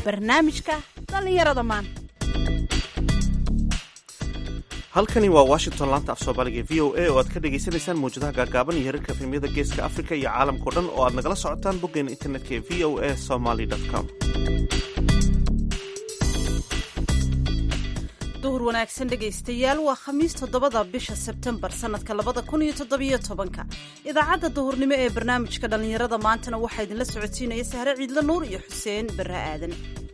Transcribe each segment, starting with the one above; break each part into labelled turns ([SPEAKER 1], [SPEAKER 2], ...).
[SPEAKER 1] barnaamijka dhallinyarada maanta
[SPEAKER 2] halkani waa washington laanta af soomaaliga v o a oo aad ka dhagaysanaysaan mawjadaha gaagaaban iyo herarka efemyada geeska afrika iyo caalamkao dhan oo aad nagala socotaan boggeena internetka ee v o a somaly com
[SPEAKER 1] duhur wanaagsan dhegaystayaal waa khamiis toddobada bisha sebtembar sannadka labada kun iyo toddobiyo tobanka idaacadda duhurnimo ee barnaamijka dhallinyarada maantana waxaa idinla socodsiinaya sahre ciidlo nuur iyo xuseen barre aadan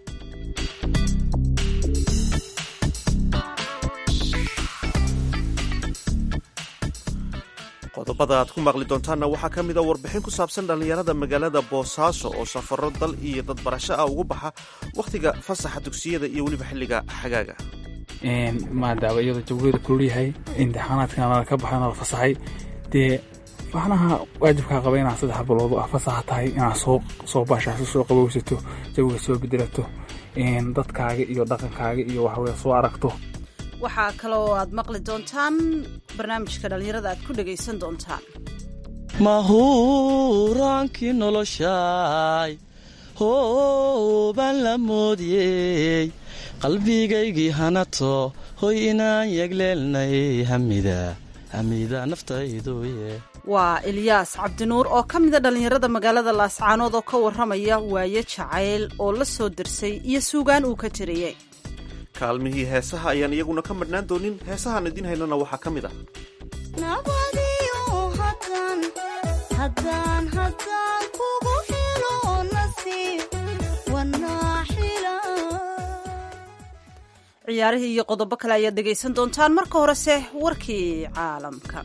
[SPEAKER 2] qodobada aad ku maqli doontaanna waxaa ka mid a warbixin ku saabsan dhallinyarada magaalada boosaaso oo safaro dal iyo dad barasho ah ugu baxa wakhtiga fasaxa dugsiyada iyo weliba xilliga xagaaga
[SPEAKER 3] maadaaba iyadoo jawgeeda kululyahay imtixaanaadkana nala ka baxay nala fasaxay dee macnaha waajibkaa qaba inaad saddex biloodu ah fasaxa tahay inaad soo soo baashaaso soo qabowsato jawiga soo bedelato dadkaaga iyo dhaqankaaga iyo waxaweye soo aragto
[SPEAKER 1] waxaa kaloo aad maqli doontaan barnaamijka dhallinyarada aad ku dhegaysan doontaan
[SPEAKER 4] mahuraankii noloshaay hoobaan la moodiyey qalbigaygii hanato hoy inaan yegleelnay hamida hamida naftayduye
[SPEAKER 1] waa ilyaas cabdinuur oo ka mida dhallinyarada magaalada laascaanood oo ka warramaya waaye jacayl oo la soo dirsay iyo suugaan uu ka jirayay
[SPEAKER 2] kaalmihii heesaha ayaan iyaguna ka madhnaan doonin heesahaan idiin haynana waxaa ka mid ah
[SPEAKER 1] ciyaarihii iyo qodobo kale ayaad dhegaysan doontaan marka horese warkii caalamka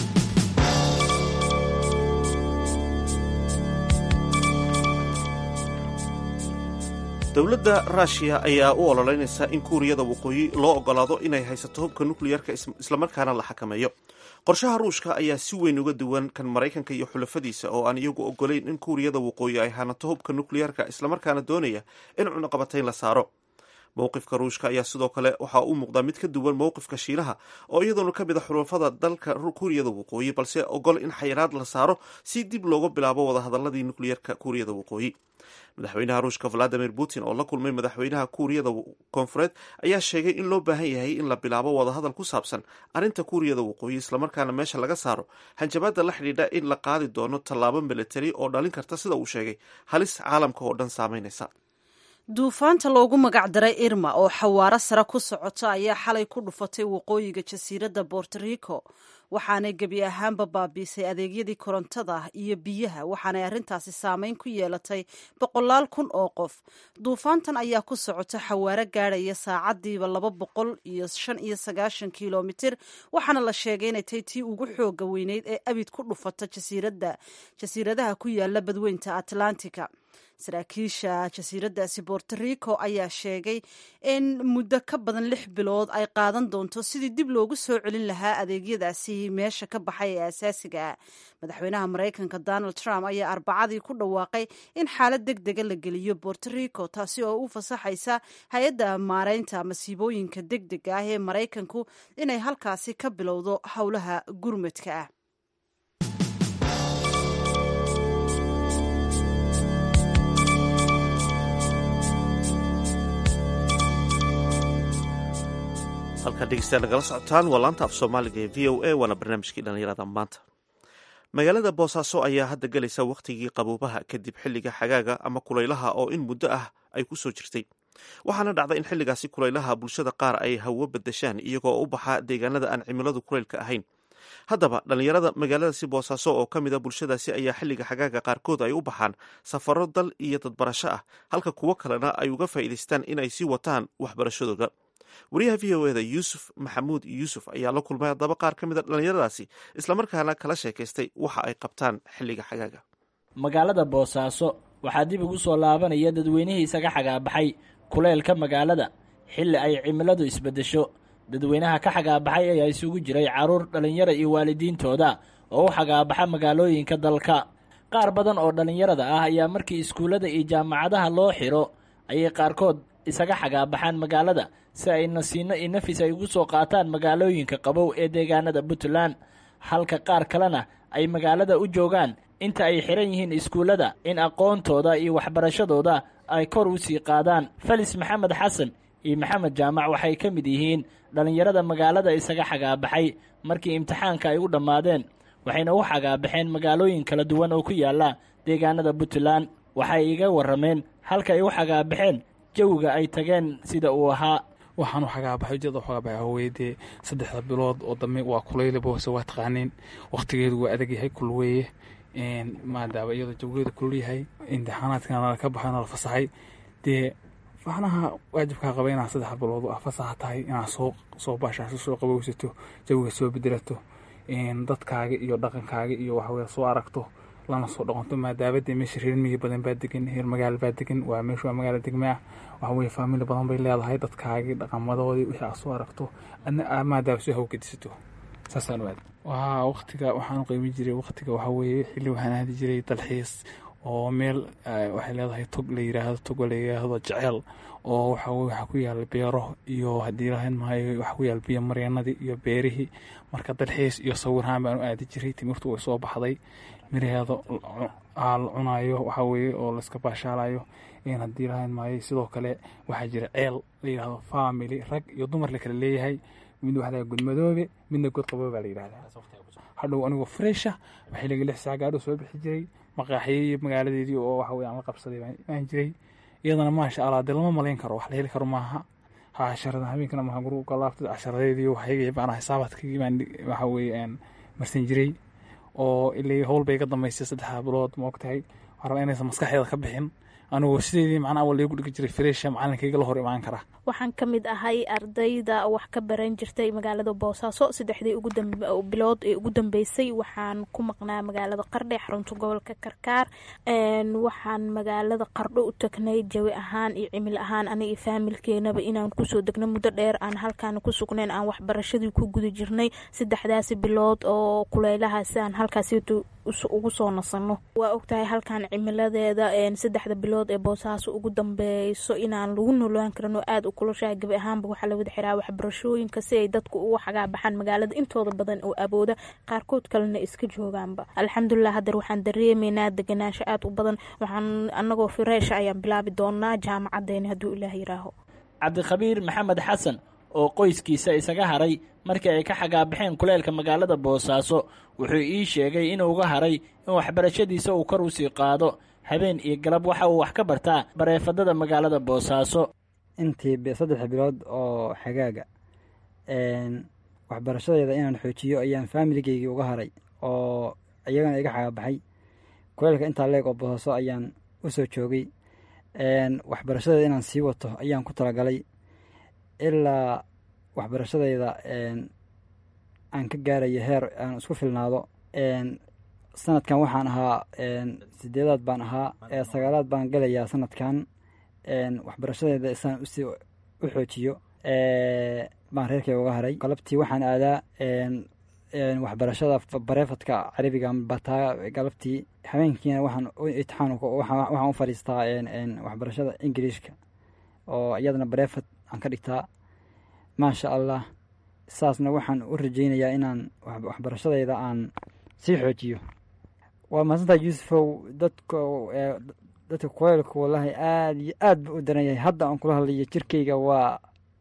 [SPEAKER 2] dowladda ruushiya ayaa u ololeynaysa in kuuriyada waqooyi loo ogolaado inay haysato hubka nukliyeerka islamarkaana la xakameeyo qorshaha ruushka ayaa si weyn uga duwan kan maraykanka iyo xulafadiisa oo aan iyagu ogolayn in kuuriyada waqooyi ay hanato hubka nukliyeerka islamarkaana doonaya in cunaqabatayn la saaro mowqifka ruushka ayaa sidoo kale waxaa u muuqdaa mid ka duwan mowqifka shiinaha oo iyadoona ka mid a xulafada dalka kuuriyada waqooyi balse ogol in xayiraad la saaro si dib looga bilaabo wadahadaladii nukliyeerka kuuriyada waqooyi madaxweynaha ruushka valadimir putin oo la kulmay madaxweynaha kuuriyada koonfureed ayaa sheegay in loo baahan yahay in la bilaabo wadahadal ku saabsan arrinta kuuriyada waqooyi islamarkaana meesha laga saaro hanjabaadda la xidhiidha in la qaadi doono tallaabo militari oo dhalin karta sida uu sheegay halis caalamka oo dhan saameynaysa
[SPEAKER 1] duufaanta loogu magacdaray irma oo xawaaro sare ku socota ayaa xalay ku dhufatay waqooyiga jasiiradda borto rico waxaanay gebi ahaanba baabiisay adeegyadii korontada iyo biyaha waxaanay arrintaasi saameyn ku yeelatay boqolaal kun oo qof duufaantan ayaa ku socota xawaaro gaadhaya saacadiiba laba boqol iyo shan iyo sagaashan kilomitir waxaana la sheegay inay tay tii ugu xooga weyneyd ee abid ku dhufata jasiiradda jasiiradaha ku yaala badweynta atlantica saraakiisha jasiiraddaasi borto rico ayaa sheegay in muddo ka badan lix bilood ay qaadan doonto sidii dib loogu soo celin lahaa adeegyadaasi meesha ka baxay ee asaasiga ah madaxweynaha maraykanka donald trump ayaa arbacadii ku dhawaaqay in xaalad deg dega la geliyo borto rico taasi oo u fasaxaysa hay-adda maareynta masiibooyinka deg dega ah ee maraykanku inay halkaasi ka bilowdo howlaha gurmadka ah
[SPEAKER 2] halkaa dhegeystayaal nagala socotaan waa laanta af soomaaliga ee v o a waana barnaamijkii dhallinyarada maanta magaalada boosaaso ayaa hadda gelaysa wakhtigii qaboobaha kadib xilliga xagaaga ama kulaylaha oo in muddo ah ay ku soo jirtay waxaana dhacda in xilligaasi kulaylaha bulshada qaar ay hawo badashaan iyagoo u baxa deegaanada aan cimiladu kulaylka ahayn haddaba dhallinyarada magaaladaasi boosaaso oo ka mid a bulshadaasi ayaa xilliga xagaaga qaarkood ay u baxaan safaro dal iyo dadbarasho ah halka kuwo kalena ay uga faa'iidaystaan in ay sii wataan waxbarashadooda wariyaha v o eda yuusuf maxamuud yuusuf ayaa la kulmay haddaba qaar ka mid a dhallinyaradaasi islamarkaana kala sheekaystay waxa ay qabtaan xilliga xagaaga
[SPEAKER 5] magaalada boosaaso waxaa dib ugu soo laabanaya dadweynihii isaga xagaabaxay kuleylka magaalada xilli ay cimiladu isbeddesho dadweynaha ka xagaabaxay ayaa isugu jiray carruur dhallinyara iyo waalidiintooda oo u xagaabaxa magaalooyinka dalka qaar badan oo dhallinyarada ah ayaa markii iskuullada iyo jaamacadaha loo xiro ayay qaarkood isaga xagaabaxaan magaalada si ay nasiino iyo nafis ay ugu soo qaataan magaalooyinka qabow ee deegaanada puntland halka qaar kalena ay magaalada u joogaan inta ay xihan yihiin iskuullada in aqoontooda iyo waxbarashadooda ay kor u sii qaadaan felis maxamed xasan iyo maxamed jaamac waxay ka mid yihiin dhallinyarada magaalada isaga xagaabaxay markii imtixaanka ay u dhammaadeen waxayna u xagaabaxeen magaalooyin kala duwan oo ku yaalla deegaanada puntland waxay iga warrameen halka ay u xagaabaxeen jawiga ay tageen sida uu ahaa
[SPEAKER 3] waxaan u xagaabaxay ujeeda u xagaabaxay haweye dee saddexda bilood oo dambe waa kulayla boose waa taqaaniin wakhtigeedu waa adag yahay kulweeye maadaaba iyadoo jawigeedu kulul yahay imtixaanaadkana ka baxay nala fasaxay dee waxnaha waajibkaa qaba inaad saddex bilood ah fasaxa tahay inaad soo soo baashaaso soo qabowsato jawiga soo bedelato dadkaaga iyo dhaqankaaga iyo waxaweye soo aragto lana soo dhaqanto maadaabadee meesha reer miyi badan baa degan reer magaalo baa degan waa meeshu waa magaalo degme ah waxaweye faamili badan bay leedahay dadkaagii dhaqamadoodii wixii aad soo aragto adna maadaaba soo hawgedisato saasaan aad waa waktiga waxaan qiimi jiray waktiga waxaa weeye xilli waxaan aadi jiray dalxiis oo meel waxay leedahay tog la yiraahdo togo la yiraahdo jeceel oo waxa weye waxaa ku yaala beero iyo haddii lahayn maayo waxaa ku yaala biyo mareenadii iyo beerihii marka dalxiis iyo sawirhaan baan u aadi jiray timirtu way soo baxday miraheeda la cunayo waxaa weeye oo laiska baashaalayo haddii lahayn maayo sidoo kale waxaa jira ceel la yidhahdo family rag iyo dumar la kala leeyahay mid waxa laga gudmadoobe midna god qaboobe baa la yidhahdaa hadhow anigoo fresha waxay laga lix saa gaadho soo bixi jiray maqaaxiyey magaaladeedii oo waxa weye aan la qabsaday baan jiray iyadana maasha allah dee lama malayn karo wax la heli karo maaha ha casharada habeenkana maha guru galaabtay casharadeedii waxayga baan xisaabaadkii baan waxa weye marsan jiray oo ilay howl bay ka dambaysay saddexda bilood ma ogtahay waxaa rabaa inaysan maskaxdeeda ka bixin anigoo sideedii macnaa awal laygu dhigi jiray fresha macalinkayga la hor imaan kara
[SPEAKER 6] waxaan ka mid ahay ardayda wax ka baran jirtay magaalada boosaaso saddexdii bilood ee ugu dambeysay waxaan ku maqnaa magaalada qardhe xarunta gobolka karkaar waxaan magaalada qardho u tagnay jawi ahaan iyo cimil ahaan aniga faamilkeenaba inaan kusoo degno muddo dheer aan halkaan ku sugnayn aan waxbarashadii ku guda jirnay saddexdaasi bilood oo kuleylahaasi aan halkaas ugu soo nasano waa ogtahay halkaan cimiladeeda saddexda bilood ee boosaaso ugu dambeyso inaan lagu noolaan karin oo aada u kulushaha gabi ahaanba waxaa la wada xiraa waxbarashooyinka si ay dadku uga xagaabaxaan magaalada intooda badan oo abooda qaarkood kalena iska joogaanba alxamdulilah hadeer waxaan dareemeynaa deganaansho aada u badan waxaan anagoo fireesha ayaan bilaabi doonaa jaamacadeeni hadduu ilaah yiraaho
[SPEAKER 5] cabdikhabiir maxamed xasan oo qoyskiisa isaga haray markii ay ka xagaabaxeen kuleelka magaalada boosaaso wuxuu ii sheegay inuu uga haray in waxbarashadiisa uu kor usii qaado habeen iyo galab waxa uu wax ka bartaa bareefadada magaalada boosaaso
[SPEAKER 7] intii saddex bilood oo xagaaga waxbarashadeeda inaan xoojiyo ayaan faamiligeygi uga haray oo iyagana iga xagaabaxay kuleelka intaa leeg oo boosaaso ayaan usoo joogay waxbarashadeeda inaan sii wato ayaan ku talagalay ilaa waxbarashadayda aan ka gaarayo heer aan isku filnaado sanadkan waxaan ahaa sideedaad baan ahaa sagaalaad baan galayaa sanadkan waxbarashadayda isaan usii u xoojiyo baan reerkay uga haray galabtii waxaan aadaa waxbarashada bareefadka carabiga bataa galabtii habeenkiina waxaan itixaan waxaan u fadhiistaa waxbarashada ingiliishka oo iyadana bareefad aan ka dhigtaa maasha allah saasna waxaan u rajeynayaa inaan waxbarashadayda aan sii xoojiyo waa mahadsantaa yuusufow dadka dadka kuleylka wallaahi aada iyo aad ba u daran yahay hadda aan kula hadlayo jirkeyga waa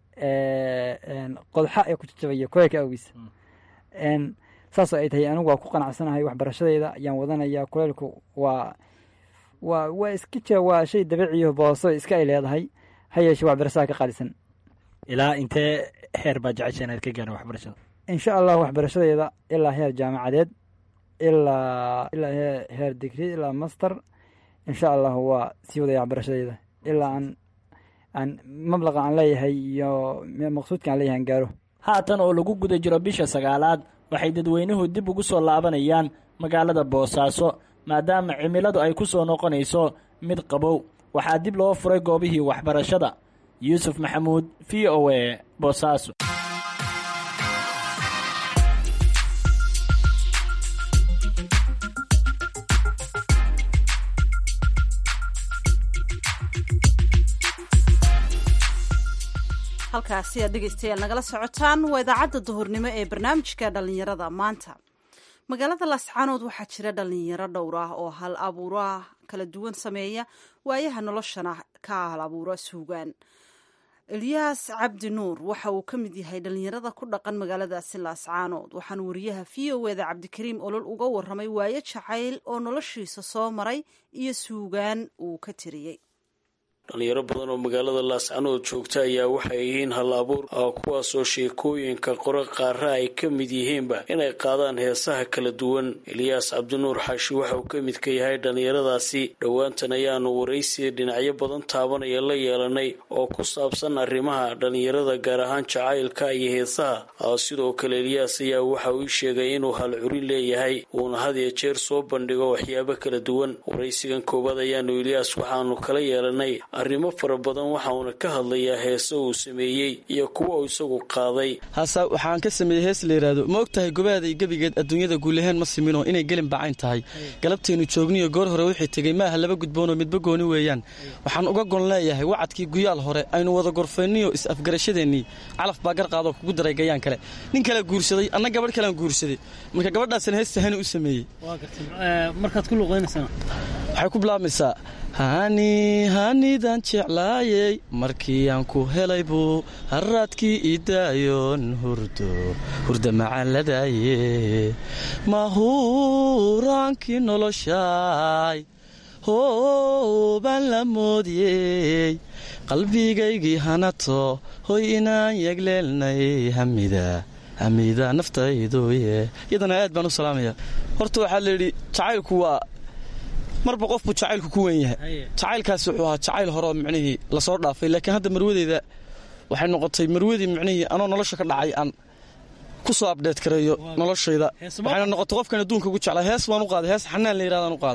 [SPEAKER 7] qodxa ee ku jajabaya kuleylka awgiisa saasoo ay tahay anigu waa ku qanacsanahay waxbarashadayda ayaan wadanayaa kuleylku waa waa waa iska jira waa shay dabiiciyo booso iska ay leedahay ha yeeshe waxbarashada ka qaalisan
[SPEAKER 5] ilaa intee heer baa jecesha inaad ka gaara waxbarashada
[SPEAKER 7] insha allah waxbarashadeeda ilaa heer jaamacadeed ilaa ilaa heer digri ilaa master insha allah waa sii wadaya waxbarashadeeda ilaa aan aan mablaqa aan leeyahay iyo maqsuudka aan leeyahay aan gaaro
[SPEAKER 5] haatan oo lagu guda jiro bisha sagaalaad waxay dadweynuhu dib ugu soo laabanayaan magaalada boosaaso maadaama cimiladu ay ku soo noqonayso mid qabow waxaa dib loo furay goobihii waxbarashada yuusuf maxamuud v o a boosaaso
[SPEAKER 1] halkaasi aad dhegeystayaal nagala socotaan waa idaacadda duhurnimo ee barnaamijka dhallinyarada maanta magaalada laascaanood waxaa jira dhalinyaro dhowr ah oo hal abuura kala duwan sameeya waayaha noloshana ka hal abuura suugaan elyaas cabdi nuur waxa uu ka mid yahay dhalinyarada ku dhaqan magaaladaasi laascaanood waxaana wariyaha v o eda cabdikariim olol uga waramay waayo jacayl oo noloshiisa soo maray iyo suugaan uu ka tiriyey
[SPEAKER 8] dhalinyaro badan oo magaalada laascanood joogta ayaa waxay yihiin hal abuur ah kuwaasoo sheekooyinka qore qaara ay ka mid yihiinba inay qaadaan heesaha kala duwan eliyaas cabdinuur xaashi waxa uu ka mid ka yahay dhalinyaradaasi dhowaantan ayaanu waraysi dhinacyo badan taabanaya la yeelanay oo ku saabsan arrimaha dhalinyarada gaar ahaan jacaylka iyo heesaha sidoo kale eliyaas ayaa waxa uu sheegay inuu hal curin leeyahay uuna had iyo jeer soo bandhigo waxyaabo kala duwan waraysigan koowaad ayaanu eliyaas waxaanu kala yeelanay arrimo fara badan waxauna ka hadlayaa heese uu sameeyey iyo kuwa uu isagu qaaday
[SPEAKER 4] hase waxaan ka sameeyey hees la yidhaahdo ma og tahay gobaaday gebigeed adduunyada guulahaan ma simino inay gelin bacayn tahay galabteennu joogniyo goor hore wixii tegey maaha laba gudboonoo midba gooni weeyaan waxaan uga gon leeyahay wacadkii guyaal hore aynu wada gorfayniyo is-afgarashadeennii calaf baa garqaadoo kugu daray gayaan kale nin kale guursaday anna gabadh kalean guursaday marka gabadhaasna heesta hani u sameeyey waxay ku bilaabmaysaa hani hanidan jeclaayey markii aan ku helay buu haraadkii idaayoon hurdo hurda macaaladaaye mahuraankii noloshaay hoobaan la moodiyey qalbigaygii hanato hoy inaan yegleelnay hamida hamida naftayduye iyadana aad baan u salaamaya horta waxaa layidhi jacaylku waa marba qofbuu jacaylku ku wen yahay jacaylkaasi wuxuu ahaa jacayl hore oo micnihii lasoo dhaafay laakiin hadda marwadeyda waxay noqotay marwadii micnihii anoo nolosha ka dhacay aan ku soo abdheed kareeyo noloshayda waxayna noqotay qofkan adduunka ugu jeclaa hees waan u qaaday hees xanaan la yirahdaan u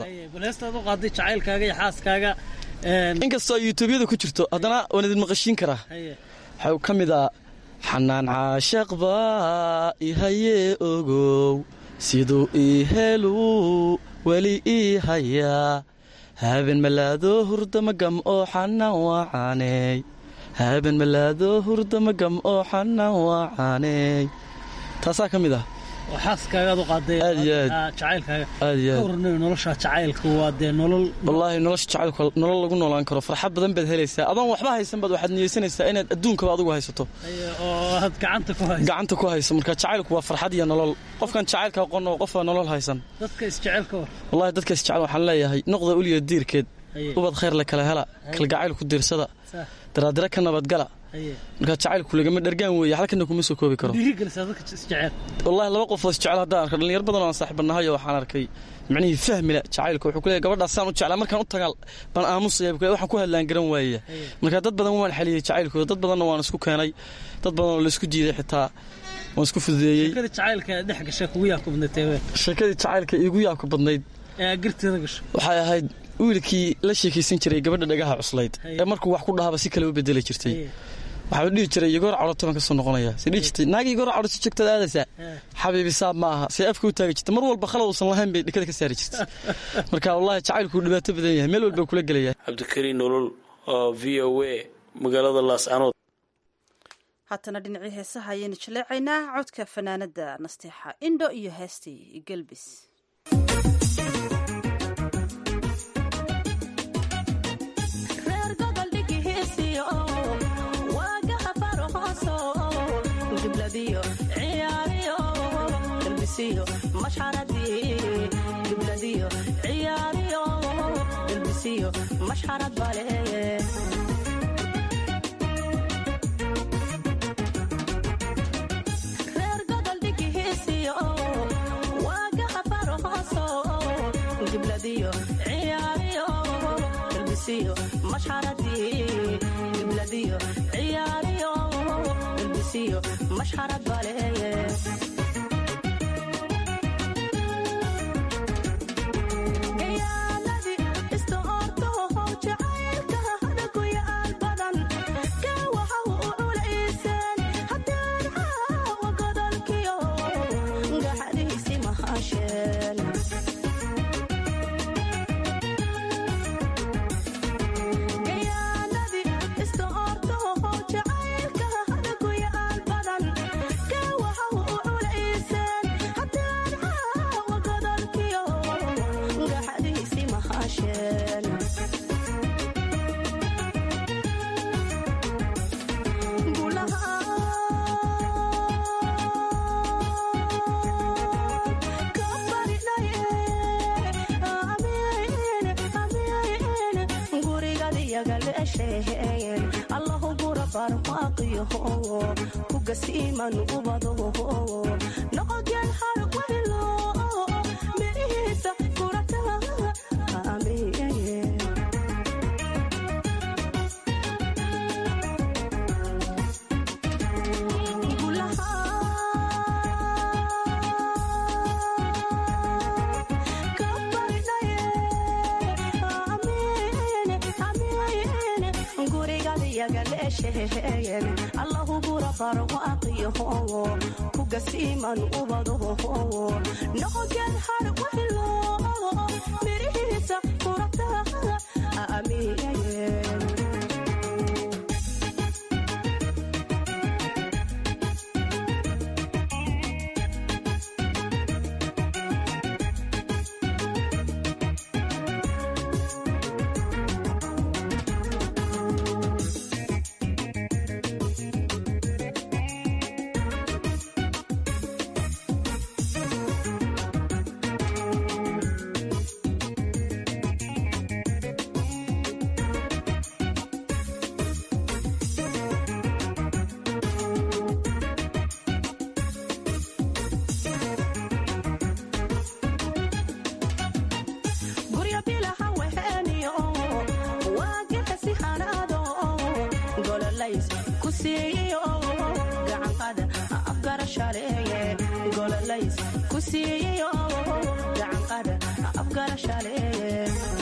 [SPEAKER 4] qaada inkastoo yutuubyada ku jirto haddana waan idin maqashiin karaa waxaa ka mid ah xanaan caashaq baa ihayee ogow siduu ii helu weli ii hayaa haben malaado hurdama gam oo xanaan waacaaney haben malaado hurdama gam oo xanaan waacaaney taasaa ka mid ah wallaahi nolosha jacaylku nolol lagu noolaan karo farxad badan baad helaysaa adoon waxba haysan baad waxaad niyeysanaysaa inaad adduunkaba adigu haysato gacanta ku hayso marka jacaylku waa farxad iyo nolol qofkan jacaylka aqoon oo qofaa nolol haysan wallahi dadka isjecel waxaan leeyahay noqda uliya diirkeed ubad khayr la kala hela kalgacayl ku diirsada daraadira ka nabadgala markaa jacaylku lagama dhargaan weeye halkana kuma soo koobi karo wallahi laba qofoo isjecel haddaan arko dhalinyar badan oo aan saaxiibanahay oo waxaan arkay micnihii fahmila jacaylka wuxuu ku leeyahy gabadhaas saan u jeclaa markaan u tagaa baan aamusaya waxaan ku hadlaan garan waayaya marka dad badan waan xaliyey jacaylkooda dad badanna waan isku keenay dad badan oo laisku diiday xitaa waan isku fududeeyey sheekadii jacaylka iigu yaabka badnayd waxay ahayd wiilkii la sheekaysan jiray gabadha dhagaha cuslayd ee markuu wax ku dhahaba si kale u bedeli jirtay waxaa dhihi jiray igoor cadhoto baan ka soo noqonaya si dhihi jirtay naagi igoor cadhoto joogtada aadaysaa xabiibi saab ma aha see afka u taagi jirta mar walba khalad uusan lahayn bay dhikada ka saari jirtay marka wallahi jacaylku dhibaato badan yahay meel walba kula gelaya
[SPEAKER 8] cabdikariin nolol oo v o a magaalada laascanood
[SPEAKER 1] haatana dhinacii heesaha ayaynu jaleecaynaa codka fanaanada nasteexa indho iyo heestii gelbis
[SPEAKER 9] Gayaanadi isto orto jacayl gurigadiyagalesheen allahu burabar waaqiyaho kugasiiman ubado noqogeen har waylo mirihiisa kurata amiin allahu burabar waaqiyaho kugasiiman ubado noqogeen har waylo mirihiisa kurata amiin guryo bilaha weheniyo waagexesi hanaado gololays ku siiyo gacanqada afgarashaleeye gololays ku siiyo gacanqada afgarashaleeye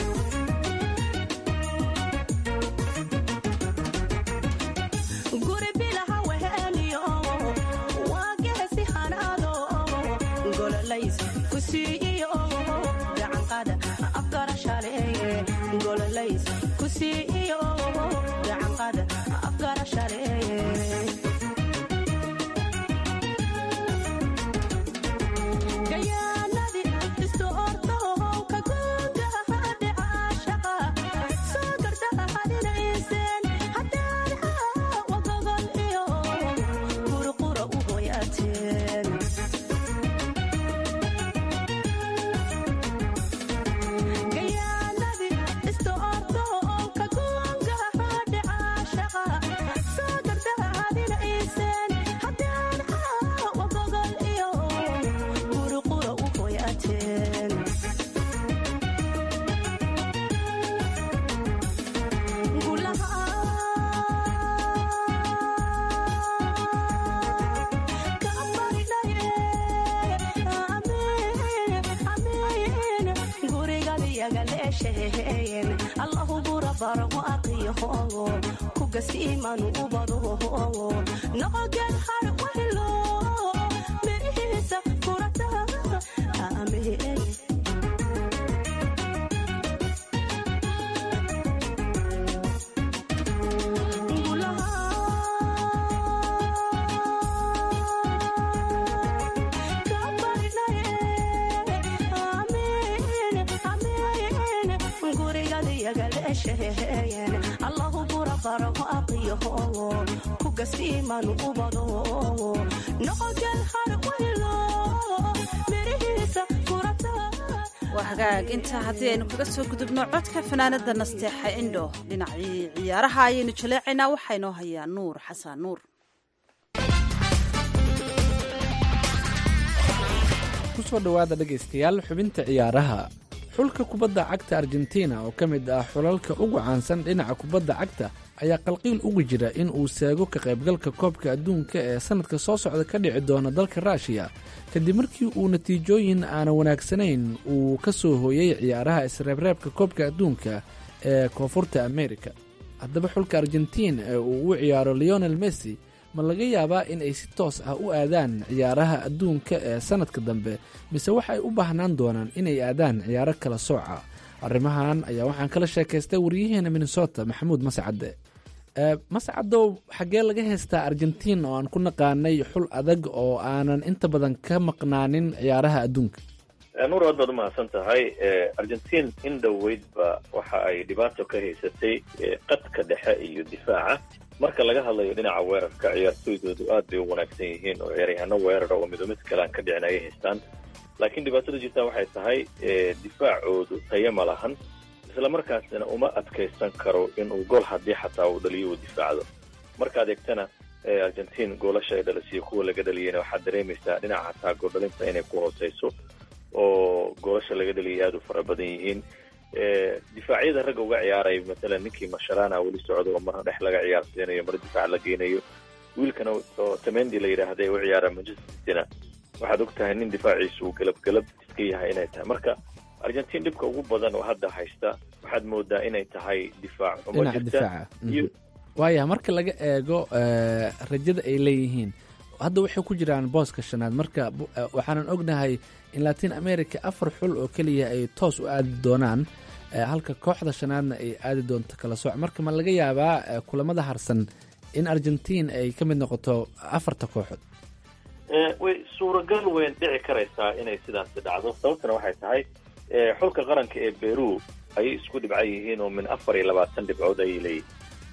[SPEAKER 9] guri bilaha weheniyo waagexesi hanaado gololays ku siiyo gacanqada afgarashaleeye gololays ku siiyo gacanqada afgarashaleeye gayaanadi isu orto ka guugaha dhicaashaqa soo gardaha hadinayseen hadaadha wagogol iyo qurqura u hoyaateen gayaanadi isu orto ka guugaha dhicaashaqa soo gardaha hadinayseen hadaadha wagogol iyo qurqura u hoyaateen allahu burabar waaqiyaho kugasiiman ubado noqogeen har waylo mirihiisa kurata amiin allahu burabar waaqiyaho kugasiiman ubado noqogeen har waylo mirihiisa kurata
[SPEAKER 1] waa hagaag intaa haddii aynu kaga soo gudubno codka fanaanada nasteexa indho dhinacii ciyaaraha ayaynu jaleecaynaa waxaa inoo hayaa nuur xasan nuur
[SPEAKER 10] kusoo dhowaada dhegaystayaal xubinta ciyaaraha xulka kubadda cagta argentina oo ka mid ah xulalka ugu caansan dhinaca kubadda cagta ayaa qalqiil ugu jira in uu seego ka qaybgalka koobka adduunka ee sannadka soo socda ka dhici doona dalka ruushiya kadib markii uu natiijooyin aanan wanaagsanayn uu ka soo hooyey ciyaaraha isreebreebka koobka adduunka ee koonfurta amerika haddaba xulka argentiin ee uu u ciyaaro leonel messi ma laga yaabaa in ay si toos ah u aadaan ciyaaraha adduunka ee sannadka dambe mise waxay u baahnaan doonaan inay aadaan ciyaaro kala sooca arrimahan ayaa waxaan kala sheekaystay waryaheena minnesota maxamuud mascadde mascadow xaggee laga haystaa argentiin oo aan ku naqaanay xul adag oo aanan inta badan ka maqnaanin ciyaaraha adduunka
[SPEAKER 11] nuur aad baad umahadsan tahay argentiin in dhoweydba waxa ay dhibaato ka haysatay qadka dhexe iyo difaaca marka laga hadlayo dhinaca weerarka ciyaartooydoodu aad bay u wanaagsan yihiin oo ciyaaryahaano weerara oo mido mid kale aan ka dhicin ayay haystaan laakiin dhibaatada jirtaa waxay tahay difaacoodu tayo ma lahan islamarkaasina uma adkaysan karo inuu gol haddii xataa uu dhaliyo uu difaacdo markaad eegtana argentiin goolasha ay dhalisiyo kuwa laga dhaliyeyna waxaad dareemaysaa dhinaca xataa gooldhalinta inay ku hooseyso oo goolasha laga dhaliyay aada u fara badan yihiin difaacyada ragga uga ciyaaray matalan ninkii masharana weli socdo oo marna dhex laga ciyaarsiinayo mar difaac la geynayo wiilkana oo tamendi la yidhaahda ee u ciyaara manchester cityna waxaad og tahay nin difaaciisu uu galab galab iska yahay inay tahay marka argentiin dhibka ugu badan oo hadda haysta waxaad moodaa inay tahay difaac xumo
[SPEAKER 10] dhinaca
[SPEAKER 11] jirta
[SPEAKER 10] difaaca
[SPEAKER 11] iyo
[SPEAKER 10] waaya marka laga eego eh, rajada ay leeyihiin hadda waxay ku jiraan booska shanaad marka bu- eh, waxaanan ognahay in latin america afar xul oo keliya ay toos u aadi doonaan eh, halka kooxda shanaadna ay aadi doonto kala sooc marka ma laga yaabaa eh, kulamada harsan in argentiin ay ka mid noqoto afarta kooxood
[SPEAKER 11] Eh, way suuragal weyn dhici karaysaa inay sidaasi dhacdo sababtana waxay tahay eh, xulka qaranka ee beru ayay isku dhibcan yihiin oo min afar iyo labaatan dhibcood ayay leeyihin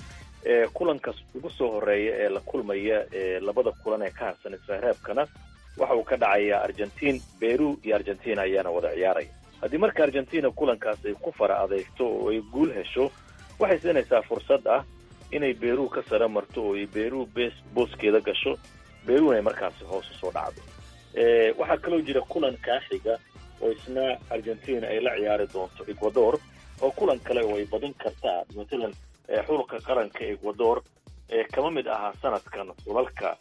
[SPEAKER 11] Eh, kulankas ugu soo horeeya ee la kulmaya ee labada kulan ee ka harsan isreebkana waxa uu ka dhacayaa argentiin beru iyo argentina ayaana wada ciyaaraya haddii marka argentina kulankaas ay ku fara adeegto oo ay guul hesho waxay siinaysaa fursad ah inay beru ka sara marto oo ay beru bes booskeeda gasho beruna ay markaasi hoos usoo dhacdo Eh, waxaa kaloo jira kulan kaaxiga oo isna argentina ay la ciyaari doonto ecuador oo kulan kale oo ay badin kartaa matalan eh, xulka qaranka ecuador ee kama mid ahaa sanadkan xulalka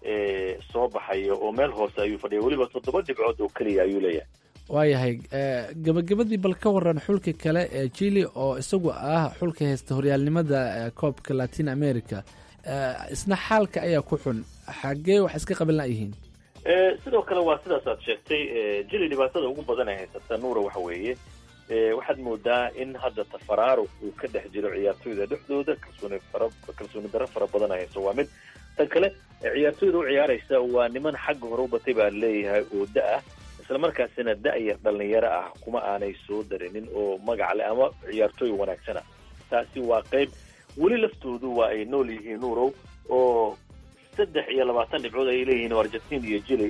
[SPEAKER 11] ee soo baxaya oo meel hoose ayuu fadhiya weliba toddoba dhibcood oo keliya ayuu leeyahay
[SPEAKER 10] waayahay eh, gabagabadii bal ka waran xulka kale ee chile oo isagu ah xulka haysta horyaalnimada eh, koobka latin america eh, isna xaalka ayaa ku xun xagee wax iska qaban layihiin
[SPEAKER 11] Eh, sidoo kale waa sidaas aad sheegtay eh, jili dhibaatada ugu badan ay haysata nuura waxa weeye eh, waxaad moodaa in hadda tafaraaruq uu ka dhex jiro ciyaartoyda dhexdooda kalsooni fara kalsooni darro fara badan ay hayso waa mid tan kale eh, ciyaartoyda u ciyaaraysa waa niman xagga hore u batay baa leeyahay oo da ah islamarkaasina da-yar dhalinyaro ah kuma aanay soo darinin oo magac leh ama ciyaartooy wanaagsana taasi waa qayb weli laftoodu waa ay nool yihiin nuurow oo saddex iyo labaatan dhibcood ayay leeyihiin oo argentin iyo jili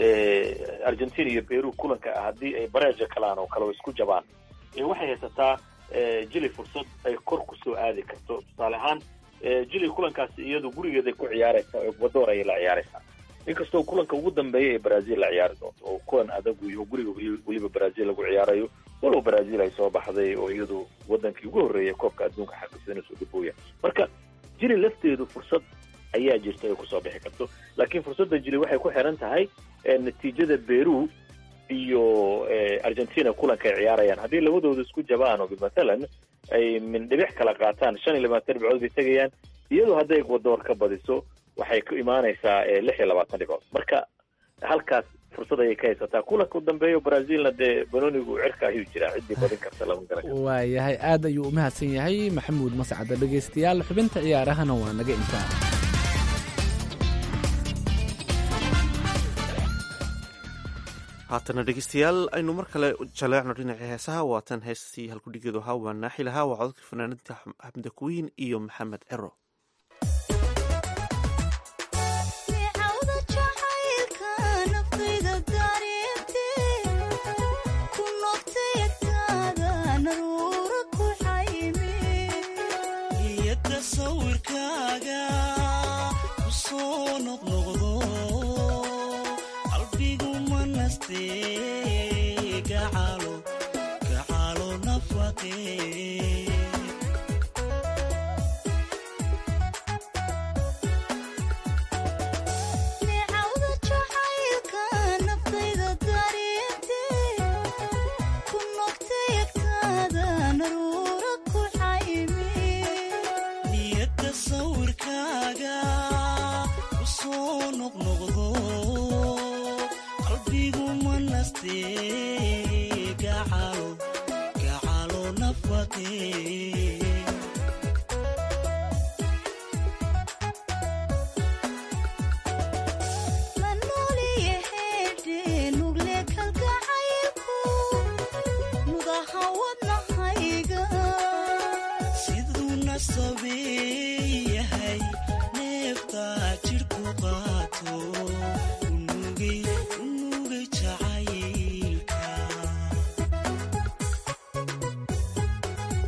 [SPEAKER 11] argentin iyo peru kulanka ah haddii ay bareeja kalaan oo kale oo isku jabaan Eh, waxay haysataa eh, jili fursad ay kor kusoo aadi karto tusaale ahaan eh, jili kulankaasi iyadu gurigeeday ku ciyaaraysaa oo ecuador ayay la ciyaaraysaa inkastoo kulanka ugu dambeeya ee brazil la ciyaari doonto oo kulan adag iyo guriga weli- weliba brazil lagu ciyaarayo walow brazil ay soo baxday oo iyadu wadankii ugu horreeyay koobka adduunka xaqiisana soo dhibooya marka jili lafteedu fursad ayaa jirta ay kusoo bixi karto laakiin fursadda jili waxay ku xiran tahay eh, natiijada peru iyo eh, argentina kulanka ay ciyaarayaan haddii labadooda isku jabaan oo matalan ay min dhibic kala qaataan shan iyo labaatan dhibcood bay tegayaan iyadoo hadday ecuador ka badiso waxay ku imaanaysaa eh, lix iyo labaatan dhibcood marka halkaas fursad ayay ka haysataa kulanka u dambeeyo brazilna dee banonigu cirka ayuu jiraa ciddii badin karta lama garan karo
[SPEAKER 10] waayahay aad ayuu u mahadsan yahay maxamuud mascada dhegaystayaal xubinta ciyaarahana waa naga intaa
[SPEAKER 2] haatana dhegeystayaal aynu mar kale jaleecno dhinacii heesaha waatan heestii halkudhigeedu ahaa waa naaxi lahaa waa cododka fanaanada xamda kuwiin iyo maxamed cero
[SPEAKER 9] Micawda jacaylka naftayda dareentee ku noqtay agtaada naruura ku xayme
[SPEAKER 4] niyadda sawirkaaga ku soo noqnoqdo qalbigu ma nastee gacalo gacalo nafaqee
[SPEAKER 9] Micawda jacaylka naftayda dareentee ku noqtay agtaada naruura ku xayme
[SPEAKER 4] niyadda sawirkaaga ku soo noqnoqdo qalbigu ma nastee gacalo gacalo nafaqee
[SPEAKER 9] la nooliye heedhe nugle kalgacaylku mudaha wadnahayga
[SPEAKER 4] siduu nasabeeyahay neefta jidhku qaato unugay unugay jacaylka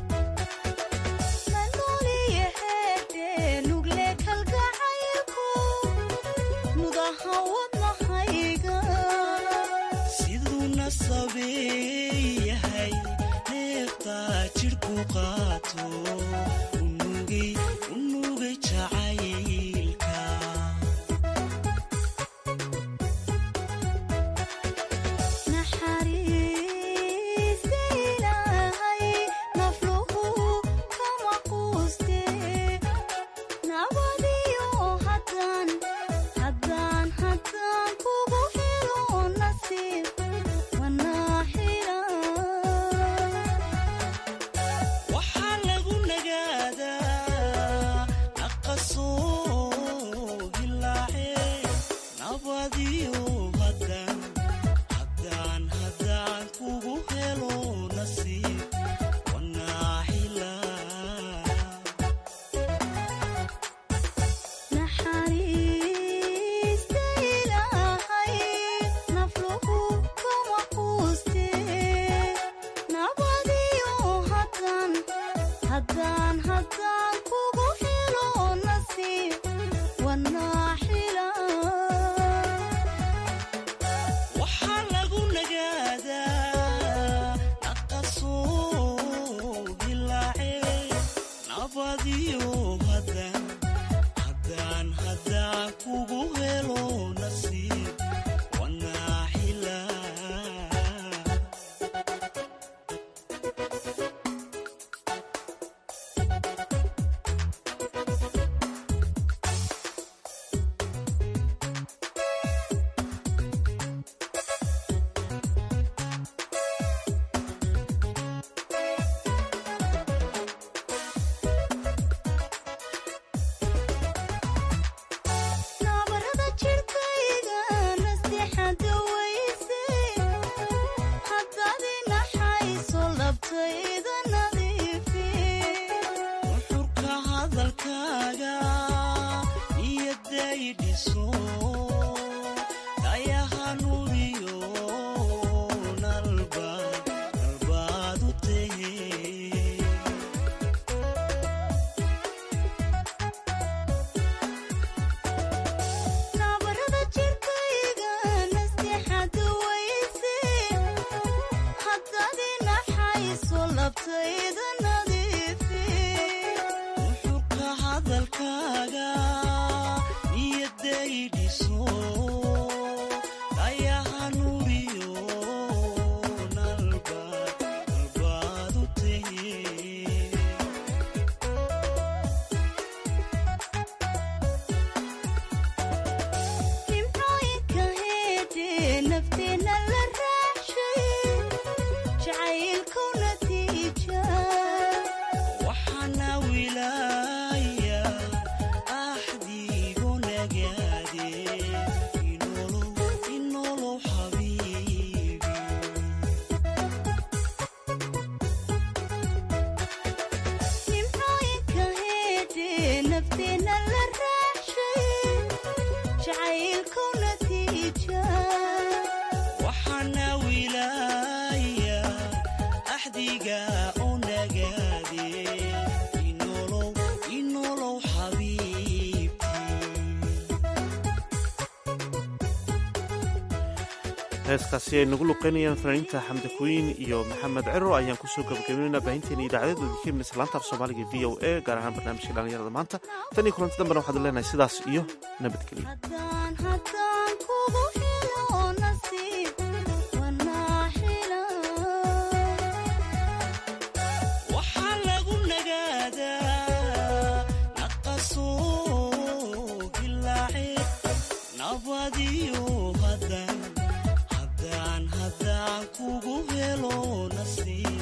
[SPEAKER 2] heeskaasi ay nagu luqeynayaan fanaaniinta xamdi kuwiin iyo maxamed ciro ayaan kusoo gabagabeynayna baahinteena idaacadeed wadikemina laanta af soomaaliga v o a gaar ahaan barnaamijka dhalinyarada maanta tan iyo kulanti dambena waxaad leenahay sidaas iyo nabadgelyo
[SPEAKER 9] haddaan kugu helo nasiib wanaa hela
[SPEAKER 12] waxaa lagu nagaadaa naqasoo dilaace nabadiyo haddaan haddaan haddaan kugu helo nasiib